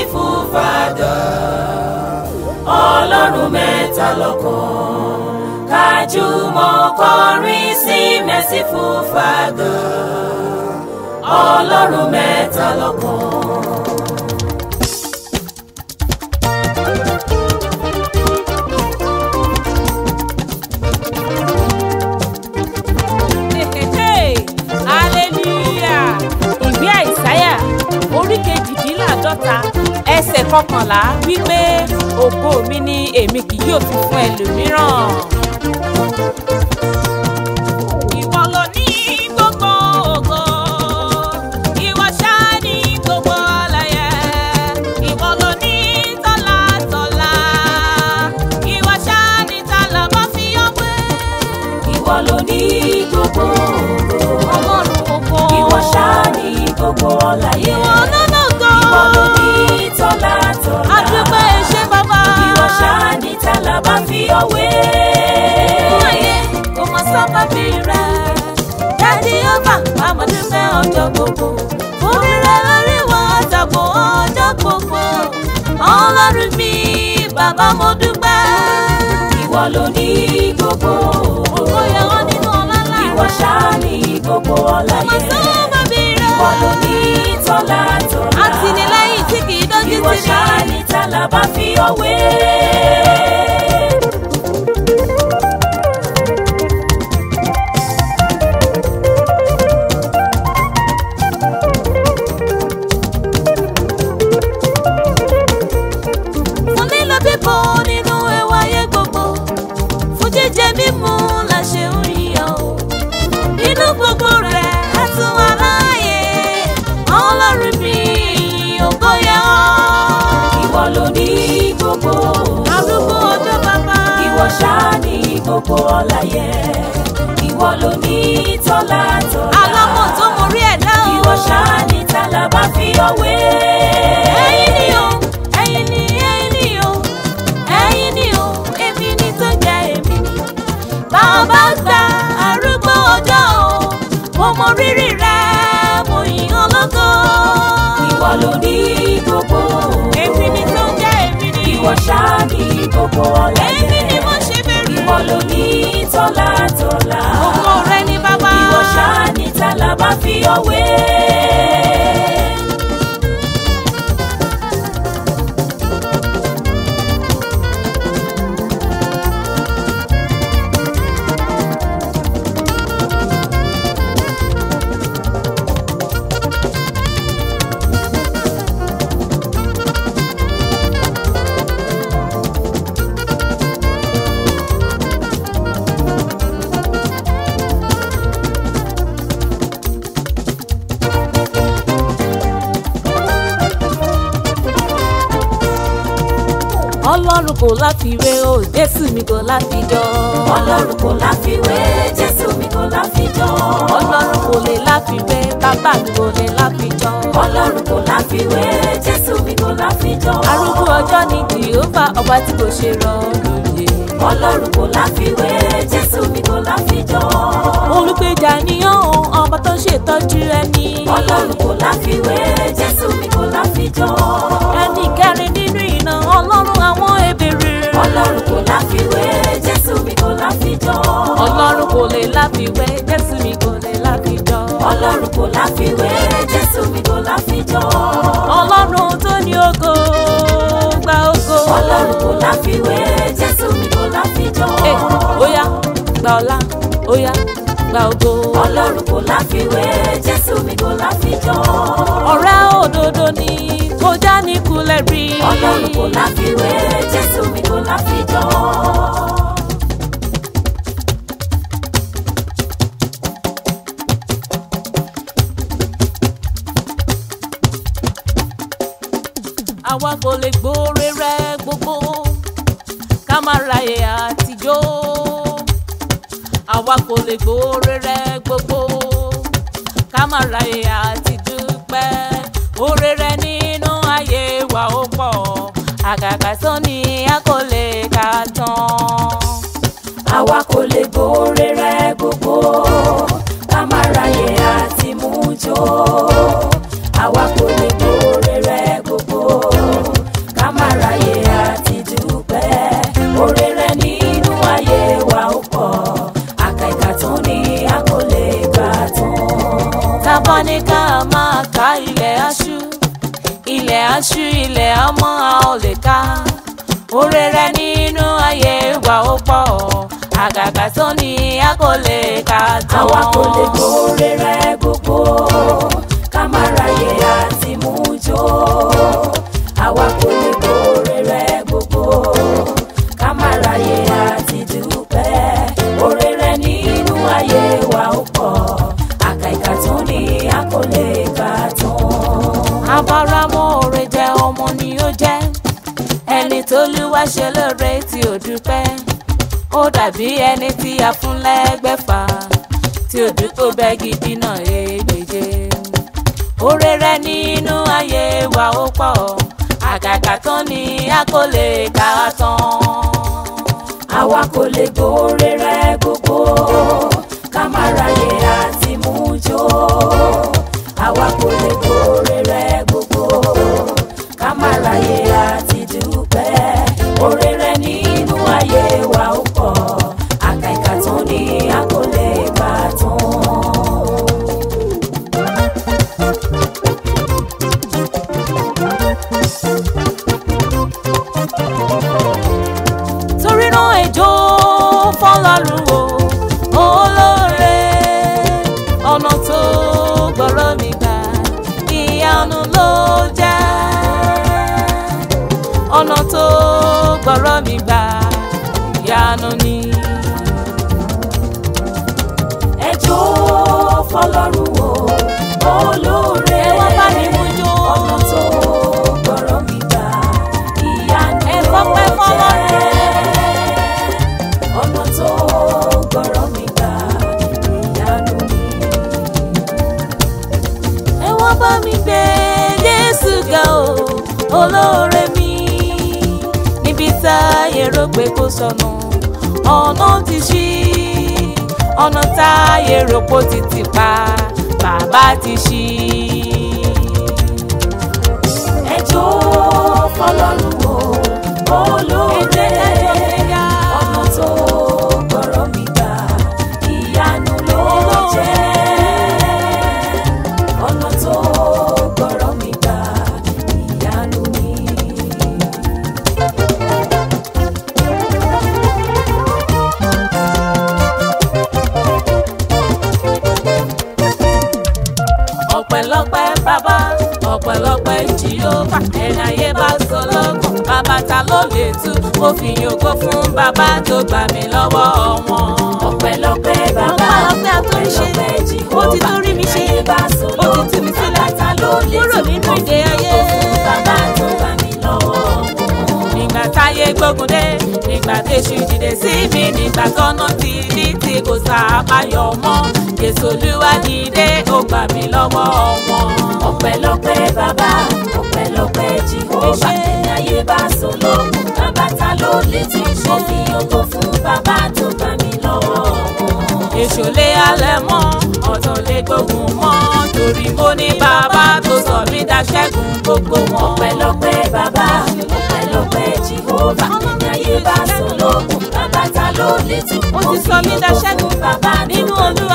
merciful father ọlọ́run mẹ́ta lọ́kan kájùmọ̀ kọrin sí merciful father ọlọ́run mẹ́ta lọ́kan. hallelujah ìwé àìsáyà orí kejìdínláàdọ́ta ẹsẹ̀ kọkànlá wípé ògo mi ni èmi kì yóò fi fún ẹlòmíràn. Ìwọ ló ní gbogbo ògo, ìwọ ṣáá ní gbogbo ọláyẹ. Ìwọ ló ní tọ́lá tọ́lá, ìwọ ṣáá ní tálà bá fi ọgbẹ́. ìwọ ló ní gbogbo ògo Ọlọ́run ògo. ìwọ ṣáá ní gbogbo ọláyé Ìwọ lọ́nà gan. ìwọ ló ní tọ́lá tọ́lá Adúpẹ́ ṣé bàbá. ìwọ ṣáá ní tálà bá fi ọwé. Fún ayé kò mọ sábàbí rẹ̀. Jáde ọba àmọ̀dé fẹ́ ọjọ́ gbogbo. Orí rẹ̀ lórí wọn àtàkùn ọjọ́ gbogbo. Ọlọ́run mi, bàbá mo dúpẹ́. ìwọ ló ní gbogbo Ògo ògo yẹ wọ́n nínú ọlá ńlá ìwọ rẹ̀. ṣáá ní gbogbo Kò mọ ọláyé sábàbí rẹ̀. ìwọ ló ní tọ́lá tọ́lá Àtìlẹ́yìn tí kì í dójú ìwọ tì ní. ṣáá ní tálà bá fi ọwé. fún lílo bíbọ nínú ẹwà ayé gbogbo fún jíjẹ mímu la ṣe ń yíyọ o nínú gbogbo rẹ̀ á tún wà láàyè ọlọ́run mi ògo yẹ ọ́. ìwọ ló ní gbogbo ògo. arúgbó ọjọ́ bàbá. ìwọ ṣáá ní gbogbo ọláyé ìwọ ló ní tọ́lá tọ́lá alámọ̀ tó mọ rí ẹ̀dá o. ìwọ ṣáá ní tálà bá fi ọwé. ẹ̀yin ni o ẹ̀yin ni ẹ̀yin ni o ẹ̀yin ni o èmi ni tó jẹ́ èmi ni. bàbá gba arúgbó ọjọ́ o mo mọ rírì rẹ mo yìn ọ́ lógo. ìwọ ló ní gbogbo ògo. èmi ni tó jẹ́ èmi ni. ìwọ ṣáá ní gbogbo ọláyé èmi ni mo ṣe bẹ̀rù. ìwọ ló ní tọ́lá tọ́lá ògo rẹ ni bàbá. ìwọ ṣáá ní tálà bá fi ọwé. ọlọ́run kò láfiwé o jésù mi kò láfijọ́. ọlọ́run kò láfiwé jésù mi kò láfijọ́. ọlọ́run kò lè láfiwé bàbá mi kò lè láfijọ́. ọlọ́run kò láfiwé jésù mi kò láfijọ́. arúgbó ọjọ́ ni jehova ọba tí kò ṣe rọ lóye. ọlọ́run kò láfiwé jésù mi kò láfijọ́. olùgbèjà níyàn o ọba tó ń ṣètọ́jú ẹni. ọlọ́run kò láfiwé jésù mi kò láfijọ́. ẹni kẹrin nínú iná ọlọ́run àwọn ebèrè. ọlọ́run kò láfiwé jésù mi kò láfijọ́. ọlọ́run kò lè láfiwé jésù mi kò lè láfijọ́. ọlọ́run kò láfiwé jésù mi kò láfijọ́. ọlọ́run tó ní ògo gba ògo. ọlọ́run kò láfiwé jésù mi kò láfijọ́. Ẹ, óyá gba ọlá óyá gba ògo. ọlọ́run kò láfiwé jésù mi kò láfijọ́. ọ̀rẹ́ òdodo ni kò já ní kulẹ̀ rí. ọlọ́run kò láfiwé jésù mi kò láfijọ́. àwa kò lè gbóore rẹ gbogbo ká má ráyè àtijọ́ àwa kò lè gbóore rẹ gbogbo ká má ráyè àtidúpẹ́ oore rẹ nínú ayé wa ó pọ̀ àgàgà tó ní a kò lè kà tán. àwa kò lè gbóore rẹ gbogbo ká má ráyè àti mú jó àwa kò lè gbóore rẹ gbogbo tábọ́ ní ká máa ká ilẹ̀ aṣú ilẹ̀ aṣú ilẹ̀ ọmọ a ò lè ká oore rẹ nínú ayé wa ó pọ̀ àgàgà tó ní a kò lè ká tán. àwa kò lè gbóore rẹ gbogbo ká má ráyè àti mú jó àwa kò lè gbóore rẹ gbogbo ká má ráyè àti dúpẹ́ oore rẹ nínú ayé wa ó pọ̀ àkàìkà tó ní a kò lè kà tán. abáramọ òre jẹ ọmọ ni ó jẹ́ ẹni tó lúwa ṣe lóore tí ò dúpẹ́ ó dàbí ẹni tí a fún lẹ́gbẹ̀fà tí ò dúpẹ́ bẹ́ẹ̀ gidi náà ègbèje oore rẹ nínú ayé wa ó pọ̀ àgàgà tán ni a kò lè kà á tán. àwa kò lè gbóore rẹ gbogbo ká má ráyè àti mú jó àwa kò lè gbóore rẹ gbogbo ká má ráyè àti dúpẹ́ oore rẹ nínú ayé wa ó pọ̀ àkàìkà tó ní a kò lè kà tán. torí náà ẹjọ́ fọlọ́run o olóore ọ̀nà tó gbọ́rọ̀ mi gbà ìyanu ló jẹ́ ọ̀nà tó gbọ́rọ̀ mi gbà ìyanu ni. ẹjọ́ fọlọ́run o olóore ẹ wá bá mi mú jó. ọ̀nà tó gbọ́rọ̀ mi gbà ìyanu Ẹ ló fọpẹ́ fọlọ́run. jẹ́ ọ̀nà tó gbọ́rọ̀ mi gbà ìyanu ni. ẹ wá bá mi gbé Jésù ga o olóore mi níbi táyé rò pé kò sọnù ọ̀nà ti ṣí ọ̀nà táyé rò pé ó ti tì pa bàbá ti ṣí. ẹjọ́ fọlọ́run o olóore ọ̀nà tó gbọ́rọ̀ mi gbà ìyanu ló jẹ́ ọ̀nà tó gbọ́rọ̀ mi gbà ìyanu ni. ọpẹ́lọpẹ́ bàbá ọpẹ́lọpẹ́ jìhófà ẹni ayé bá sọ lọ́kàn bàbá ta ló lè tú mo fi yòókó fún bàbá tó gbà mí lọ́wọ́ wọn. ọpẹ́lọpẹ́ bàbá Ọpẹ́lọpẹ́ àtúnṣe. ọpẹ́lọpẹ́ Ó ti tún rí mi ṣe. Ayé bá sọ Ó ti tú mi sílẹ̀. bàbá ta ló lè Kúrò tú nínú mo ìdè fi ayé. yòókó fún bàbá tó gbà mí lọ́wọ́ wọn. nígbà táyé gbógun dé nígbà tẹ̀sù dìde sí mi nígbà tọ́nà ti ní tí kò sàbáyọ mọ́ Jésù Olúwa dìde ó gbà mí lọ́wọ́ wọn. ọpẹ́lọpẹ́ bàbá ọpẹ́lọpẹ́ jehova Ẹ ṣé. ní ayé bá sọ lókun bàbá ta ló lè tún mo fi ògo fún bàbá tó gbà mí lọ́wọ́ wọn. èṣù lé alẹ́ mọ́ ọ̀tọ̀ lé gbógun mọ́ torí mo ní bàbá tó sọ mí daṣẹ́gun gbogbo wọn. ọpẹ́lọpẹ́ bàbá ọpẹ́lọpẹ́ jehova ní ayé bá sọ lókun bàbá ta ló lè tún Ó mo ti fi sọ mí ògo daṣẹ́gun fún bàbá tó nínú gbà mí Olúwa.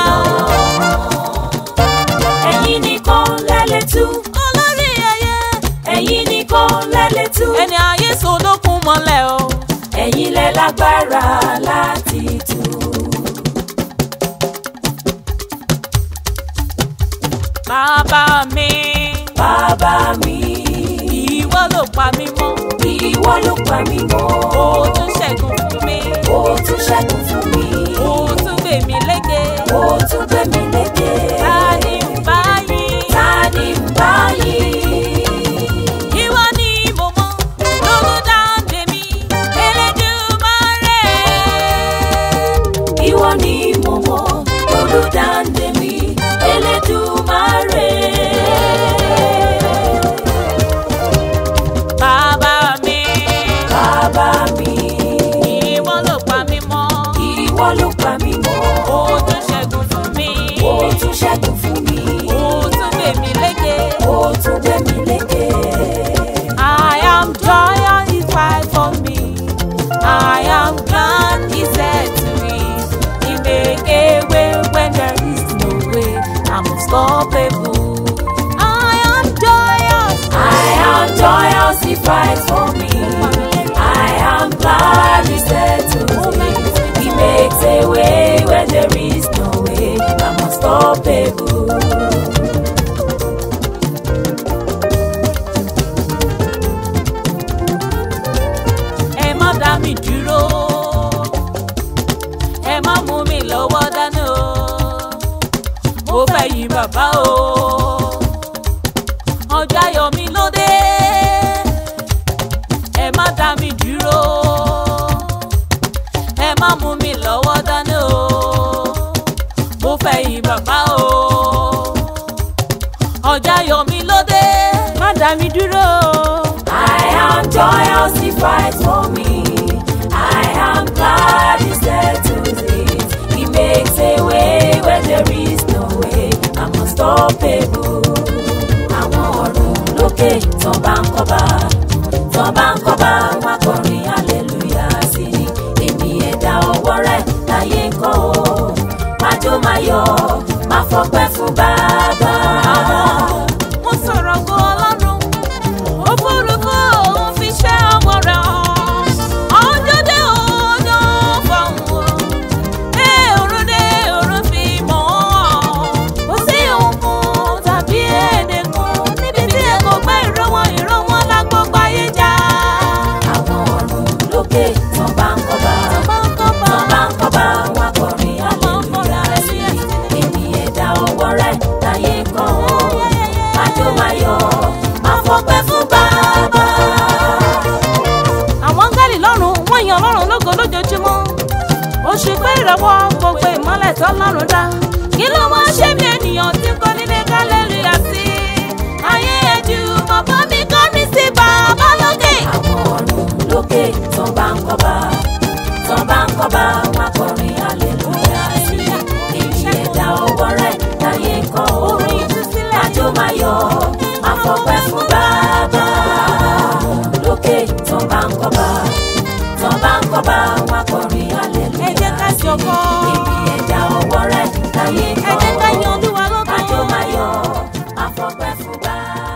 lọ́wọ́. ẹ̀yin nìkan lẹ́lẹ̀ tú olórí ayé ẹ̀yin nìkan lẹ́lẹ̀ tú ẹni ayé sọdọ́kun mọ́lẹ̀ o. ẹ̀yin lẹ lágbára láti tú. bàbá mi bàbá mi ìwọ ló pa mí mọ́ ìwọ ló pa mí mọ́ ó tún ṣẹ́gun fún mi ó tún ṣẹ́gun fún mi ó tún gbè mí lékè. ó tún gbé mi lékè ta ni ń bá yín. ta ni ń bá yín. ìwọ ni mo mọ̀ lólùdáǹdè mi Elédùmarè. ìwọ ni mo mọ̀ olùdáǹdè mi Elédùmarè. bàbá mi bàbá mi ìwọ ló pa mí mọ́ ìwọ ló pa mí mọ́ ó tún ṣẹ́gun fún mi ó unstoppable. ẹ má dá mi dúró ẹ má mú mi lọ́wọ́ dání o mo fẹ́ yí bàbá o ọjọ́ ayọ̀ mi ló dé ẹ má dá mi dúró ẹ má mú mi lọ́wọ́ dání o mo fẹ́ yí bàbá o ọjọ́ ayọ̀ mi ló dé má dá mi dúró. I am joyous he fights for me. I am glad he settles it. He makes a way where there is no way. I'm unstoppable. Àwọn ọ̀run lókè tán bá ń kọ́ba. Tán bá ń kọ́ba wọn kọrin hallelujah sí ni. Èmi ẹ̀dá ọwọ́ rẹ̀ láyé ń kọ́ o. Májó máa yọ̀, máa fọpẹ́ fún bàbá. mo sọ̀rọ̀ gan ọlọ́run òfurufú òun fi ṣẹ́ ọmọ rẹ̀ hàn ọjọ́ dé ọjọ́ fọ̀hún ẹ òrùn dé òrùn fi mọ̀ ọ́n kò sí òkun tàbí èdè kan níbi tí ẹ kò gbẹ́ ìró wọn ìró wọn lágbógbó ayé já. Àwọn ọ̀run lókè tán bá ń kọ́ba. Tán bá ń kọ́ba wọn kọrin hallelujah sí i. Èmi ẹ̀dá ọwọ́ rẹ̀ láyé ń kọ́ o. Májó máa yọ̀, máa fọpẹ́ fún bàbá. àwọn áńgẹ́lì lọ́run wọ́n yan ọlọ́run lógo lójoojúmọ́ ó ṣe pé ìràwọ̀ gbogbo ìmọ́lẹ̀ tó lọ́run dá kí ló wá ṣe bí ènìyàn tí kò nílé kálẹ́lúyà sí ayé ẹ̀jú bàbá mi kọ́ mi sí bàbá lókè. Àwọn ọ̀run lókè tán bá ń kọ́ba. Tán bá ń kọ́ba wọn kọrin hallelujah sí i. Èmi ẹ̀dá ọwọ́ rẹ̀ láyé ń kọ́ o. Orin ìtúsílẹ̀. Májó máa yọ̀, máa fọpẹ́ fún bàbá. Lókè tán bá ń kọ́ba. Tán bá ń kọ́ba wọn kọrin hallelujah ẹ jẹ́ ká sí i. ṣọ̀kan. Èmi ẹ̀dá ọwọ́ rẹ̀ láyé ń ẹ kọ́ jẹ́ ká o. yan olúwa lógo. Májó máa yọ̀, máa fọpẹ́ fún bàbá.